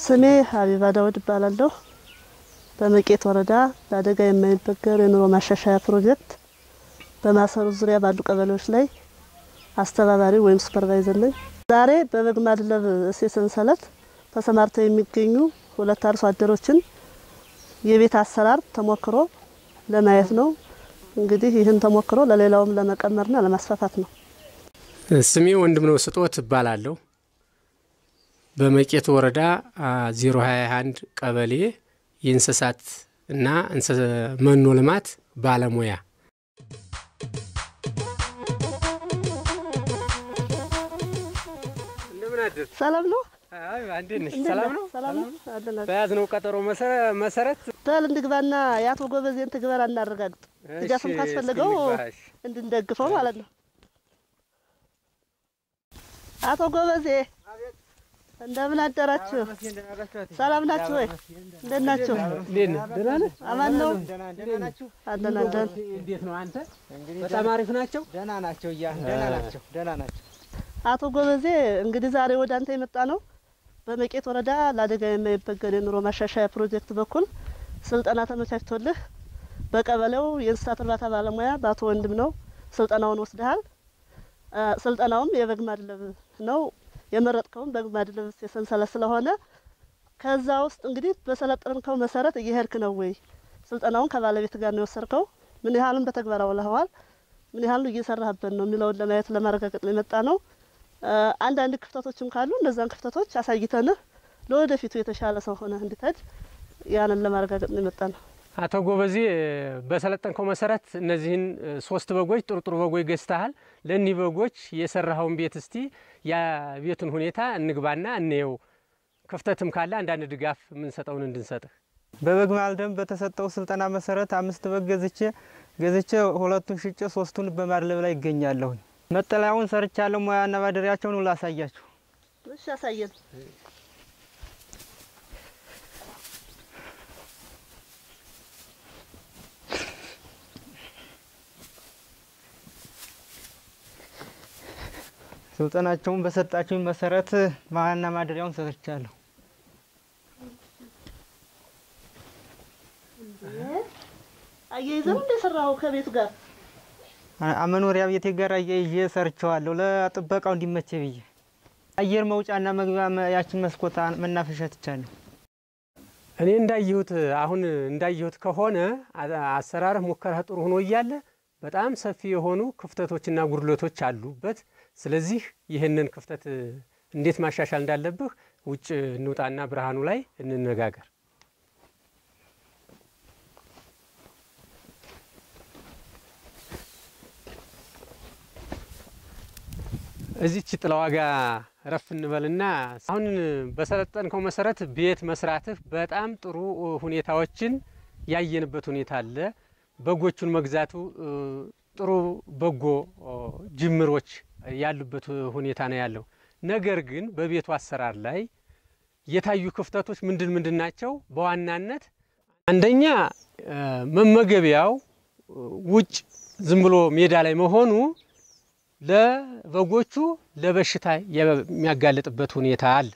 ስሜ ሀቢባ ዳውድ እባላለሁ። በመቄት ወረዳ ለአደጋ የማይበገር የኑሮ ማሻሻያ ፕሮጀክት በማሰሩ ዙሪያ ባሉ ቀበሌዎች ላይ አስተባባሪ ወይም ሱፐርቫይዘር ነኝ። ዛሬ በበግ ማድለብ እሴት ሰንሰለት ተሰማርተው የሚገኙ ሁለት አርሶ አደሮችን የቤት አሰራር ተሞክሮ ለማየት ነው። እንግዲህ ይህን ተሞክሮ ለሌላውም ለመቀመርና ለማስፋፋት ነው። ስሜ ወንድምነው ስጦት እባላለሁ። በመቄት ወረዳ 021 ቀበሌ የእንስሳት እና መኖ ልማት ባለሙያ ሰላም ነው። ሰላም ነው። ሰላም ነው። አለን በያዝነው ቀጠሮ መሰረት በል እንግባና የአቶ ጎበዜን ትግበራ እናረጋግጥ። ድጋፍም ካስፈለገው እንድንደግፈው ማለት ነው። አቶ ጎበዜ እንደምን አደራችሁ? ሰላም ናችሁ ወይ? እንዴት ናችሁ? ደህና ነህ? አማን ነው። ናችሁ? አለን አለን። እንዴት ነው አንተ? በጣም አሪፍ ናቸው። ደህና ናቸው እያ ደህና ናቸው ደህና ናቸው። አቶ ጎበዜ እንግዲህ ዛሬ ወደ አንተ የመጣ ነው በመቄት ወረዳ ለአደጋ የማይበገር የኑሮ ማሻሻያ ፕሮጀክት በኩል ስልጠና ተመቻችቶልህ በቀበሌው የእንስሳት እርባታ ባለሙያ በአቶ ወንድም ነው ስልጠናውን ወስደሃል። ስልጠናውም የበግ ማድለብ ነው። የመረጥከውን በግ ማድለብ የሰንሰለት ስለሆነ ከዛ ውስጥ እንግዲህ በሰለጠንከው መሰረት እየሄድክ ነው ወይ? ስልጠናውን ከባለቤት ጋር ነው የወሰድከው? ምን ያህልም በተግባር አውለኸዋል? ምን ያህል እየሰራህበት ነው የሚለውን ለማየት ለማረጋገጥ ነው የመጣ ነው። አንዳንድ ክፍተቶችም ካሉ እነዛን ክፍተቶች አሳይተንህ ለወደፊቱ የተሻለ ሰው ሆነህ እንድትሄድ ያንን ለማረጋገጥ ነው የመጣ ነው። አቶ ጎበዜ በሰለጠንከው መሰረት እነዚህን ሶስት በጎች ጥሩ ጥሩ በጎች ገዝተሃል። ለእኒህ በጎች የሰራኸውን ቤት እስቲ የቤቱን ሁኔታ እንግባና እንየው። ክፍተትም ካለ አንዳንድ ድጋፍ የምንሰጠውን እንድንሰጥህ። በበግ ማልደም በተሰጠው ስልጠና መሰረት አምስት በግ ገዝቼ ገዝቼ ሁለቱን ሽጬ ሶስቱን በማድለብ ላይ ይገኛለሁኝ። መጠለያውን ሰርቻለሁ። ሙያና ማደሪያቸውን ሁሉ አሳያችሁ። እሺ ያሳየን። ስልጠናቸውን በሰጣችሁኝ መሰረት ሙያና ማደሪያውን ሰርቻለሁ። አያይዘው እንደሰራው ከቤቱ ጋር አ- መኖሪያ ቤቴ ጋር አያይዤ ሰርቸዋለሁ። ለጥበቃው እንዲመቼ ብዬ አየር መውጫና መግቢያ መ- ያችን መስኮት አ- መናፈሻ ትቻለሁ። እኔ እንዳየሁት አሁን እንዳየሁት ከሆነ አ- አሰራርህ ሙከራህ ጥሩ ሆኖ እያለ በጣም ሰፊ የሆኑ ክፍተቶችና ጉድለቶች አሉበት። ስለዚህ ይህንን ክፍተት እንዴት ማሻሻል እንዳለብህ ውጭ እንውጣና ብርሃኑ ላይ እንነጋገር። እዚች ጥላዋ ጋ ረፍ እንበልና አሁን በሰለጠንከው መሰረት ቤት መስራትህ በጣም ጥሩ ሁኔታዎችን ያየንበት ሁኔታ አለ። በጎቹን መግዛቱ እ፣ ጥሩ በጎ ኦ፣ ጅምሮች ያሉበት ሁኔታ ነው ያለው። ነገር ግን በቤቱ አሰራር ላይ የታዩ ክፍተቶች ምንድን ምንድን ናቸው? በዋናነት አንደኛ እ፣ መመገቢያው እ፣ ውጭ ዝም ብሎ ሜዳ ላይ መሆኑ ለበጎቹ ለበሽታ የሚያጋልጥበት ሁኔታ አለ።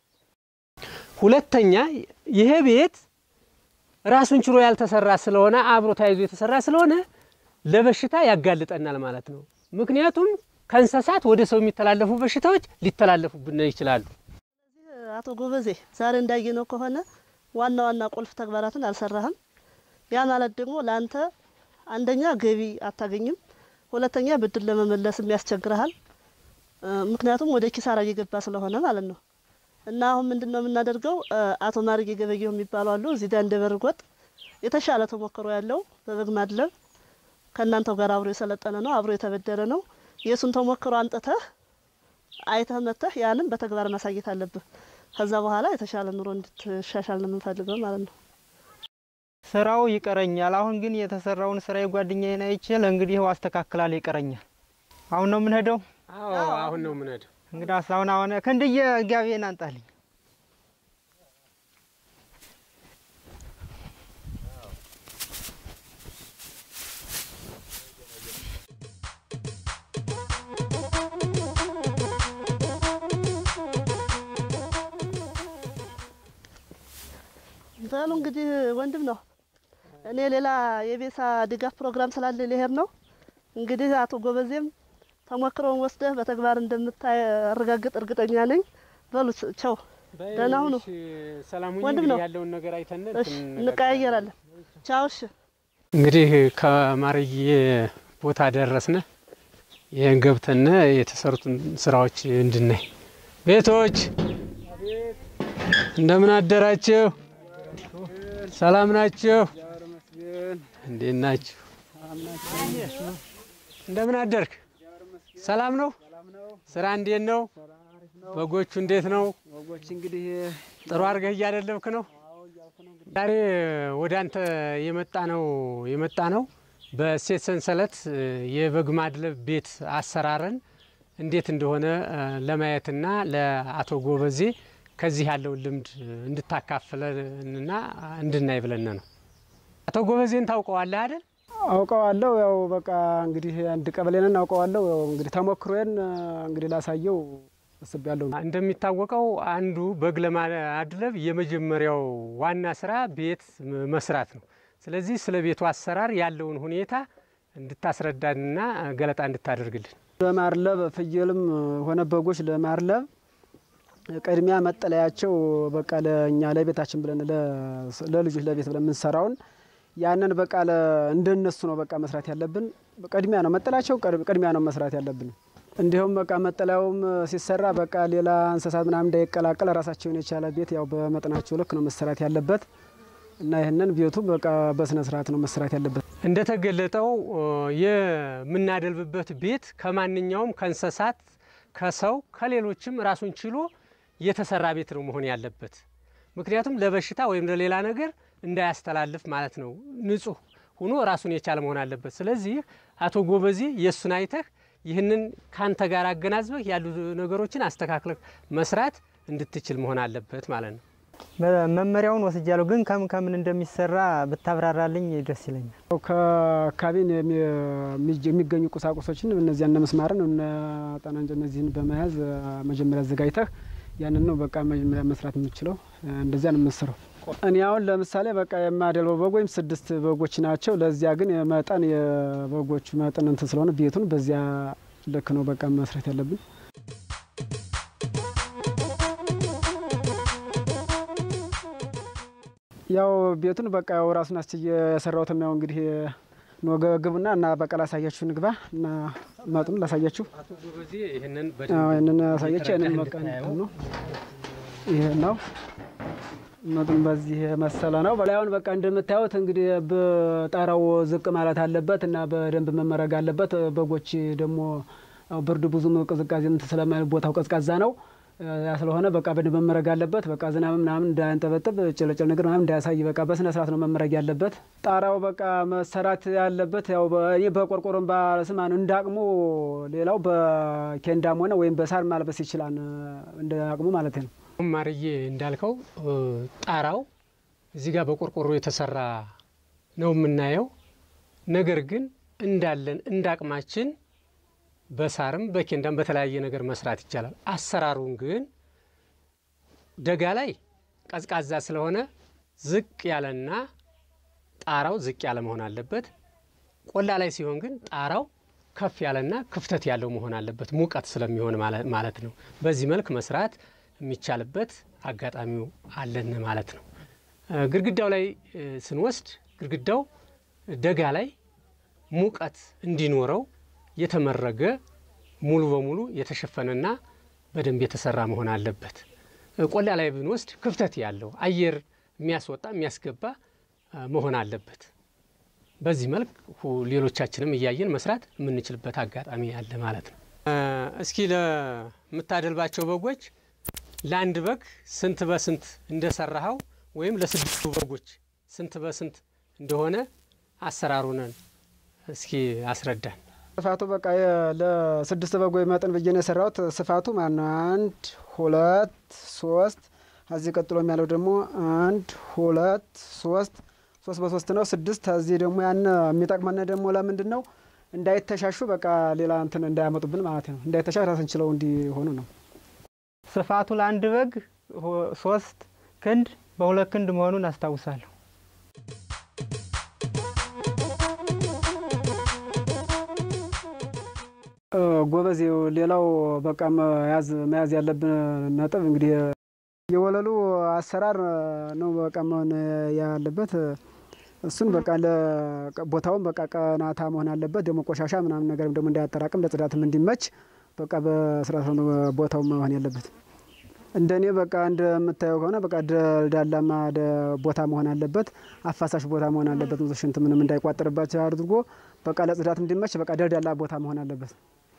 ሁለተኛ ይሄ ቤት ራሱን ችሎ ያልተሰራ ስለሆነ አብሮ ተያይዞ የተሰራ ስለሆነ ለበሽታ ያጋልጠናል ማለት ነው። ምክንያቱም ከእንስሳት ወደ ሰው የሚተላለፉ በሽታዎች ሊተላለፉብን ይችላሉ። አቶ ጎበዜ ዛሬ እንዳየነው ከሆነ ዋና ዋና ቁልፍ ተግባራትን አልሰራህም። ያ ማለት ደግሞ ለአንተ አንደኛ ገቢ አታገኝም፣ ሁለተኛ ብድር ለመመለስም ያስቸግረሃል። እ፣ ምክንያቱም ወደ ኪሳራ እየገባ ስለሆነ ማለት ነው። እና አሁን ምንድን ነው የምናደርገው? እ፣ አቶ ማርጌ ገበየሁ የሚባሉ አሉ እዚህ ዳ እንደ በርጎጥ የተሻለ ተሞክሮ ያለው በበግ ማድለብ ከእናንተው ጋር አብሮ የሰለጠነ ነው፣ አብሮ የተበደረ ነው። የእሱን ተሞክሮ አንጥተህ አይተህ መጥተህ ያንም በተግባር ማሳየት አለብህ። ከዛ በኋላ የተሻለ ኑሮ እንድትሻሻል ነው የምንፈልገው ማለት ነው። ስራው ይቀረኛል። አሁን ግን የተሰራውን ስራ የጓደኛዬን አይቼ ለእንግዲህ ይኸው አስተካክላለሁ። ይቀረኛል። አሁን ነው የምንሄደው። አሁን ነው ምንሄድ እንግዲህ አሁን አሁን ከእንድየ ጋቤን አንጣልኝ። እንትኑ እንግዲህ ወንድም ነው። እኔ ሌላ የቤሳ ድጋፍ ፕሮግራም ስላለ ሊሄድ ነው። እንግዲህ አቶ ጎበዜም ተሞክሮውን ወስደህ በተግባር እንደምታረጋግጥ እርግጠኛ ነኝ። በሉ ቸው፣ ደህና ሁኑ። ሰላም ወንድም ነው። ያለውን ነገር አይተን እሺ፣ እንቀያየራለን። ቻው። እሺ። እንግዲህ ከማርዬ ቦታ ደረስነ። ይህን ገብተነ የተሰሩትን ስራዎች እንድናይ ቤቶች እንደምን አደራችሁ? ሰላም ናችሁ? እንዴት ናችሁ? እንደምን አደርክ? ሰላም ነው? ስራ እንዴት ነው? በጎቹ እንዴት ነው? ወጎች እንግዲህ ጥሩ አድርገህ እያደለብክ ነው? ዛሬ ወደ አንተ የመጣ ነው የመጣ ነው በእሴት ሰንሰለት የበግ ማድለብ ቤት አሰራርን እንዴት እንደሆነ ለማየትና ለአቶ ጎበዜ ከዚህ ያለውን ልምድ እንድታካፍለንና እንድናይ ብለን ነው። አቶ ጎበዜን ታውቀዋለህ አይደል? አውቀዋለሁ። ያው በቃ እንግዲህ አንድ ቀበሌ ነን አውቀዋለሁ። ያው እንግዲህ ተሞክሮዬን እንግዲህ ላሳየው አስቤያለሁ። እንደሚታወቀው አንዱ በግ ለማድለብ የመጀመሪያው ዋና ስራ ቤት መስራት ነው። ስለዚህ ስለ ቤቱ አሰራር ያለውን ሁኔታ እንድታስረዳንና ገለጣ እንድታደርግልን። ለማርለብ ፍየልም ሆነ በጎች ለማርለብ ቅድሚያ መጠለያቸው በቃ ለእኛ ለቤታችን ብለን ለልጆች ለቤት ብለን የምንሰራውን ያንን በቃ እንደነሱ ነው በቃ መስራት ያለብን። ቅድሚያ ነው መጠለያቸው ቅድሚያ ነው መስራት ያለብን። እንዲሁም በቃ መጠለያውም ሲሰራ በቃ ሌላ እንስሳት ምናምን እንዳይቀላቀል ራሳቸውን የቻለ ቤት ያው በመጠናቸው ልክ ነው መሰራት ያለበት እና ይህንን ቤቱ በቃ በስነ ስርዓት ነው መሰራት ያለበት። እንደተገለጠው የምናደልብበት ቤት ከማንኛውም ከእንስሳት፣ ከሰው፣ ከሌሎችም ራሱን ችሎ የተሰራ ቤት ነው መሆን ያለበት። ምክንያቱም ለበሽታ ወይም ለሌላ ነገር እንዳያስተላልፍ ማለት ነው። ንጹህ ሆኖ ራሱን የቻለ መሆን አለበት። ስለዚህ አቶ ጎበዜ የእሱን አይተህ ይህንን ካንተ ጋር አገናዝበህ ያሉ ነገሮችን አስተካክለህ መስራት እንድትችል መሆን አለበት ማለት ነው። መመሪያውን ወስጃለሁ፣ ግን ከምን ከምን እንደሚሰራ ብታብራራልኝ ደስ ይለኛል። ከአካባቢ የሚገኙ ቁሳቁሶችን እነዚያ እነ ምስማርን እነ ጠናንጀ እነዚህን በመያዝ መጀመሪያ አዘጋጅተህ ያንን ነው በቃ መጀመሪያ መስራት የምችለው። እንደዚያ ነው የምሰራው። እኔ አሁን ለምሳሌ በቃ የማደልበው በግ ወይም ስድስት በጎች ናቸው። ለዚያ ግን የመጠን የበጎቹ መጠን እንትን ስለሆነ ቤቱን በዚያ ልክ ነው በቃ መስራት ያለብን። ያው ቤቱን በቃ ያው ራሱን አስችዬ የሰራሁትም ያው እንግዲህ ኖ ግቡና እና በቃ ላሳያችሁ ንግባ እና መጡን ላሳያችሁ አቶ ጎበዜ ይህንን ይህንን ያሳያችሁ ይህንን በቃ እንትን ነው ይሄ ነው መጡን በዚህ መሰለ ነው። በላዩን በቃ እንደምታዩት እንግዲህ በጣራው ዝቅ ማለት አለበት እና በደንብ መመረግ አለበት። በጎች ደግሞ ብርድ ብዙም ቅዝቃዜ እንትን ስለማይል ቦታው ቀዝቃዛ ነው። ያ ስለሆነ በቃ በደንብ መመረግ አለበት። በቃ ዝናብ ምናምን እንዳያንጠበጥብ ጭልጭል ነገር ምናምን እንዳያሳይ በቃ በስነ ስርዓት ነው መመረግ ያለበት። ጣራው በቃ መሰራት ያለበት ያው እኔ በቆርቆሮም ባለስማ ነው እንዳቅሙ። ሌላው በኬንዳም ሆነ ወይም በሳር ማልበስ ይችላል እንደ አቅሙ ማለት ነው። ማርዬ እንዳልከው ጣራው እዚህ ጋር በቆርቆሮ የተሰራ ነው የምናየው። ነገር ግን እንዳለን እንዳቅማችን በሳርም በኬንዳም በተለያየ ነገር መስራት ይቻላል። አሰራሩን ግን ደጋ ላይ ቀዝቃዛ ስለሆነ ዝቅ ያለና ጣራው ዝቅ ያለ መሆን አለበት። ቆላ ላይ ሲሆን ግን ጣራው ከፍ ያለና ክፍተት ያለው መሆን አለበት፣ ሙቀት ስለሚሆን ማለት ነው። በዚህ መልክ መስራት የሚቻልበት አጋጣሚው አለን ማለት ነው። ግድግዳው ላይ ስንወስድ ግድግዳው ደጋ ላይ ሙቀት እንዲኖረው የተመረገ ሙሉ በሙሉ የተሸፈነና በደንብ የተሰራ መሆን አለበት። ቆላ ላይ ብንወስድ ክፍተት ያለው አየር የሚያስወጣ የሚያስገባ መሆን አለበት። በዚህ መልክ ሌሎቻችንም እያየን መስራት የምንችልበት አጋጣሚ አለ ማለት ነው። እስኪ ለምታደልባቸው በጎች ለአንድ በግ ስንት በስንት እንደሰራኸው ወይም ለስድስቱ በጎች ስንት በስንት እንደሆነ አሰራሩንን እስኪ አስረዳን። ስፋቱ በቃ ለስድስት በጎች መጠን ብዬ ነው የሰራሁት። ስፋቱ ማነው አንድ ሁለት ሶስት፣ ከዚህ ቀጥሎ ያለው ደግሞ አንድ ሁለት ሶስት ሶስት በሶስት ነው ስድስት። ከዚህ ደግሞ ያን የሚጠቅመን ደግሞ ለምንድን ነው እንዳይተሻሹ፣ በቃ ሌላ እንትን እንዳያመጡብን ማለት ነው። እንዳይተሻሽ ራስን ችለው እንዲሆኑ ነው። ስፋቱ ለአንድ በግ ሶስት ክንድ በሁለት ክንድ መሆኑን አስታውሳለሁ። ጎበዝ ይኸው ሌላው በቃ መያዝ መያዝ ያለብን ነጥብ እንግዲህ የወለሉ አሰራር ነው በቃ መሆን ያለበት። እሱን በቃ ቦታውን በቃ ቀናታ መሆን አለበት። ደግሞ ቆሻሻ ምናምን ነገር ደግሞ እንዳያጠራቅም ለጽዳትም እንዲመች በቃ በስርዓት ነው ቦታው መሆን ያለበት። እንደኔ በቃ እንደምታየው ከሆነ በቃ ደልዳላማ ቦታ መሆን አለበት። አፋሳሽ ቦታ መሆን አለበት። ሽንት ምንም እንዳይቋጠርባቸው አድርጎ በቃ ለጽዳት እንዲመች በቃ ደልዳላ ቦታ መሆን አለበት።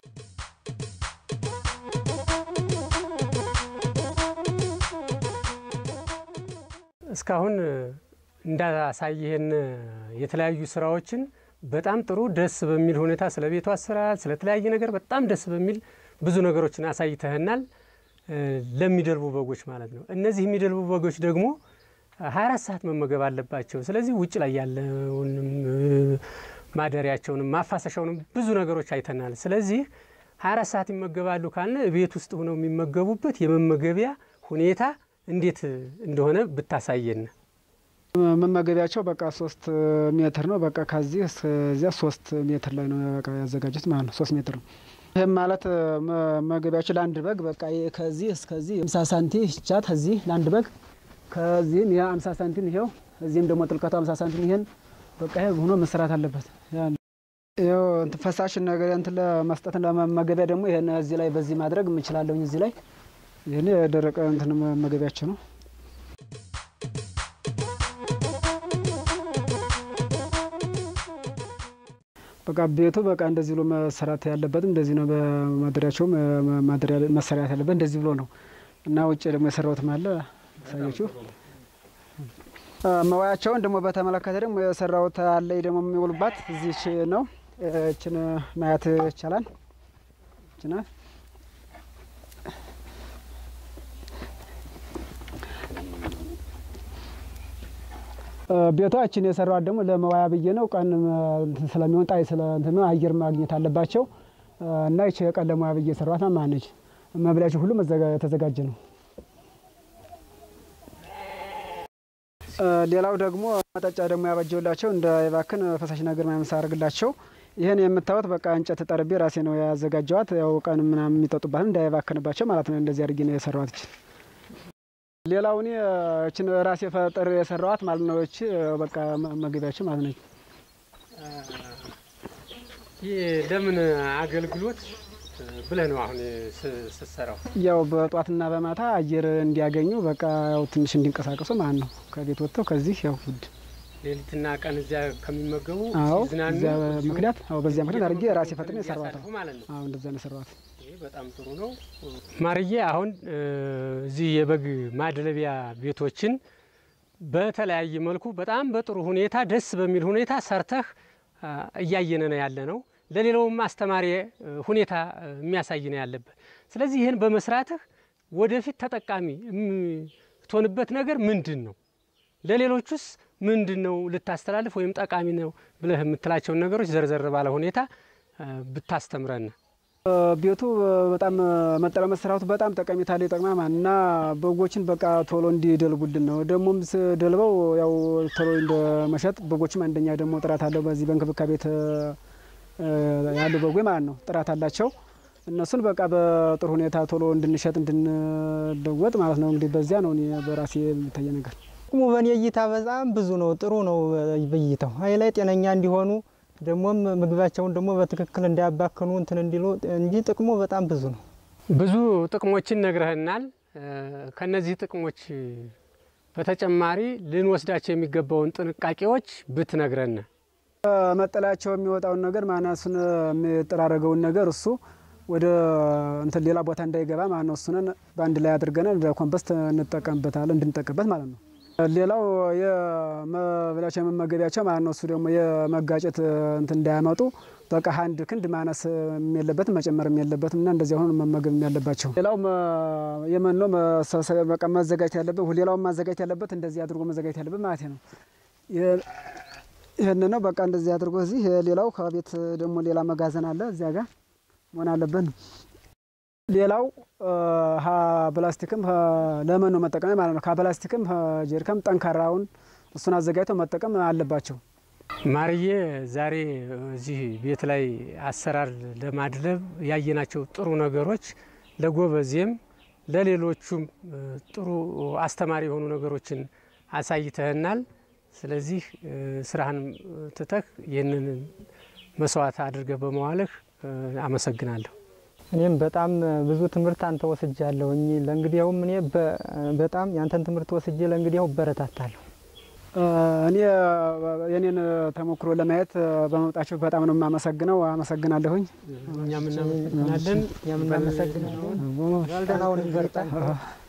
እስካሁን እንዳሳየህን የተለያዩ ስራዎችን በጣም ጥሩ ደስ በሚል ሁኔታ ስለ ቤቱ አሰራር ስለተለያየ ነገር በጣም ደስ በሚል ብዙ ነገሮችን አሳይተህናል። ለሚደልቡ በጎች ማለት ነው። እነዚህ የሚደልቡ በጎች ደግሞ 24 ሰዓት መመገብ አለባቸው። ስለዚህ ውጭ ላይ ያለውንም ማደሪያቸውንም ማፋሰሻውንም ብዙ ነገሮች አይተናል። ስለዚህ 24 ሰዓት ይመገባሉ ካልን ቤት ውስጥ ሆነው የሚመገቡበት የመመገቢያ ሁኔታ እንዴት እንደሆነ ብታሳየን። መመገቢያቸው በቃ ሶስት ሜትር ነው። በቃ ከዚህ እስከዚያ ሶስት ሜትር ላይ ነው ያዘጋጁት ማለት ነው። ሶስት ሜትር ነው። ይህም ማለት መመገቢያቸው ለአንድ በግ በቃ ከዚህ እስከዚህ አምሳ ሳንቲ ቻት እዚህ ለአንድ በግ ከዚህም ይህ አምሳ ሳንቲም ይሄው እዚህም ደግሞ ጥልቀቱ አምሳ ሳንቲም ይሄን በቃ ይሄ ሆኖ መሰራት አለበት። ይኸው ፈሳሽ ነገር እንትን ለመስጠት ለመመገቢያ ደግሞ ይሄን እዚህ ላይ በዚህ ማድረግ የምችላለሁኝ እዚህ ላይ ይህን የደረቀ እንትን መመገቢያቸው ነው። በቃ ቤቱ በቃ እንደዚህ ብሎ መሰራት ያለበትም እንደዚህ ነው። በማደሪያቸውም መሰራት ያለበት እንደዚህ ብሎ ነው እና ውጭ ደግሞ የሰራሁትም አለ ሳያችሁ። መዋያቸውን ደግሞ በተመለከተ ደግሞ የሰራሁት አለ ደግሞ የሚውሉባት እዚች ነው። እችን ማየት ይቻላል። እችና ቤቷችን የሰራዋት ደግሞ ለመዋያ ብዬ ነው። ቀን ስለሚሆን ጣይ ስለ እንትን አየር ማግኘት አለባቸው እና ይቺ ቀን ለመዋያ ብዬ የሰራዋት ማነች። መብላቸው ሁሉ የተዘጋጀ ነው። ሌላው ደግሞ መጠጫ ደግሞ ያበጀውላቸው እንዳይባክን ፈሳሽ ነገር ምናምን ሳደርግላቸው ይህን የምታዩት በቃ እንጨት ጠርቤ ራሴ ነው ያዘጋጀዋት። ያው ቀን ምናምን የሚጠጡባት እንዳይባክንባቸው ማለት ነው። እንደዚህ አድርጌ ነው የሰራዋት ይችል ሌላው እኔ እችን ራሴ ፈጠር የሰራዋት ማለት ነው። እቺ በቃ መገቢያችን ማለት ነው። ይህ ለምን አገልግሎት ብለህ ነው አሁን ስትሰራው? ያው በጧትና በማታ አየር እንዲያገኙ በቃ ያው ትንሽ እንዲንቀሳቀሱ ማለት ነው። ከቤት ወጥተው ከዚህ ያው ውድ ሌሊትና ቀን እዚያ ከሚመገቡ አዎ፣ ሲዝናኑ እዚያ ምክንያት አዎ፣ በዚያ ምክንያት አድርጌ ራሴ ፈጥሬ የሰራዋት እንዲያሳልፉ ማለት ነው። አዎ፣ እንደዛ ነው የሰራዋት። ይህ በጣም ጥሩ ነው። ማርዬ አሁን እዚህ የበግ ማድለቢያ ቤቶችን በተለያየ መልኩ በጣም በጥሩ ሁኔታ ደስ በሚል ሁኔታ ሰርተህ እያየነ ነው ያለ ነው። ለሌላውም አስተማሪ ሁኔታ የሚያሳይ ነው ያለበት። ስለዚህ ይህን በመስራትህ ወደፊት ተጠቃሚ የምትሆንበት ነገር ምንድን ነው? ለሌሎቹስ ምንድን ነው ልታስተላልፍ ወይም ጠቃሚ ነው ብለህ የምትላቸውን ነገሮች ዘርዘር ባለ ሁኔታ ብታስተምረን። ቤቱ በጣም መጠለ መሰራቱ በጣም ጠቀሜታ ላይ ይጠቅማል ማለት እና በጎችን በቃ ቶሎ እንዲደልቡልን ነው። ደግሞም ስደልበው ያው ቶሎ እንደ መሸጥ በጎችም አንደኛ ደግሞ ጥራት አለው። በዚህ በእንክብካቤ ቤት ያሉ በጎች ማለት ነው ጥራት አላቸው። እነሱን በቃ በጥሩ ሁኔታ ቶሎ እንድንሸጥ እንድንለወጥ ማለት ነው። እንግዲህ በዚያ ነው እኔ በራሴ የሚታየ ነገር። ጥቅሙ በእኔ እይታ በጣም ብዙ ነው። ጥሩ ነው በእይታው ሀይ ላይ ጤነኛ እንዲሆኑ ደግሞም ምግባቸውን ደግሞ በትክክል እንዳያባክኑ እንትን እንዲሉ እንጂ ጥቅሙ በጣም ብዙ ነው። ብዙ ጥቅሞችን ነግረህናል። ከነዚህ ጥቅሞች በተጨማሪ ልንወስዳቸው የሚገባውን ጥንቃቄዎች ብትነግረን። መጠለያቸው የሚወጣውን ነገር ማነሱን የሚጠራረገውን ነገር እሱ ወደ እንትን ሌላ ቦታ እንዳይገባ ማለት ነው። እሱንን በአንድ ላይ አድርገን ለኮምፖስት እንጠቀምበታለን እንድንጠቀምበት ማለት ነው። ሌላው የመብላቸው የመመገቢያቸው ማለት ነው። እሱ ደግሞ የመጋጨት እንትን እንዳያመጡ በቃ አንድ ክንድ ማነስ የለበትም መጨመርም የለበትም እና እንደዚያ ሆኖ መመገብ ያለባቸው። ሌላው የመኖ በቃ መዘጋጀት ያለበት ሌላውን ማዘጋጀት ያለበት እንደዚህ አድርጎ መዘጋጀት ያለበት ማለት ነው። ይህን ነው በቃ እንደዚህ አድርጎ እዚህ ሌላው ከቤት ደግሞ ሌላ መጋዘን አለ እዚያ ጋር መሆን አለበት ነው። ሌላው ፕላስቲክም ለመኖ መጠቀሚያ ማለት ነው። ከፕላስቲክም ጀሪካም ጠንካራውን እሱን አዘጋጅተው መጠቀም አለባቸው። ማርዬ ዛሬ እዚህ ቤት ላይ አሰራር ለማድለብ ያየናቸው ጥሩ ነገሮች ለጎበዜም ለሌሎቹም ጥሩ አስተማሪ የሆኑ ነገሮችን አሳይተህናል። ስለዚህ ስራህን ትተህ ይህንን መስዋዕት አድርገህ በመዋልህ አመሰግናለሁ። እኔም በጣም ብዙ ትምህርት አንተ ወስጃለሁኝ። ለእንግዲያውም እኔ በጣም ያንተን ትምህርት ወስጄ ለእንግዲያው እበረታታለሁ። እኔ የኔን ተሞክሮ ለማየት በመምጣችሁ በጣም ነው የማመሰግነው። አመሰግናለሁኝ። እኛም እናመሰግናለን። እኛም እናመሰግናለን። ባልደናውን በርታ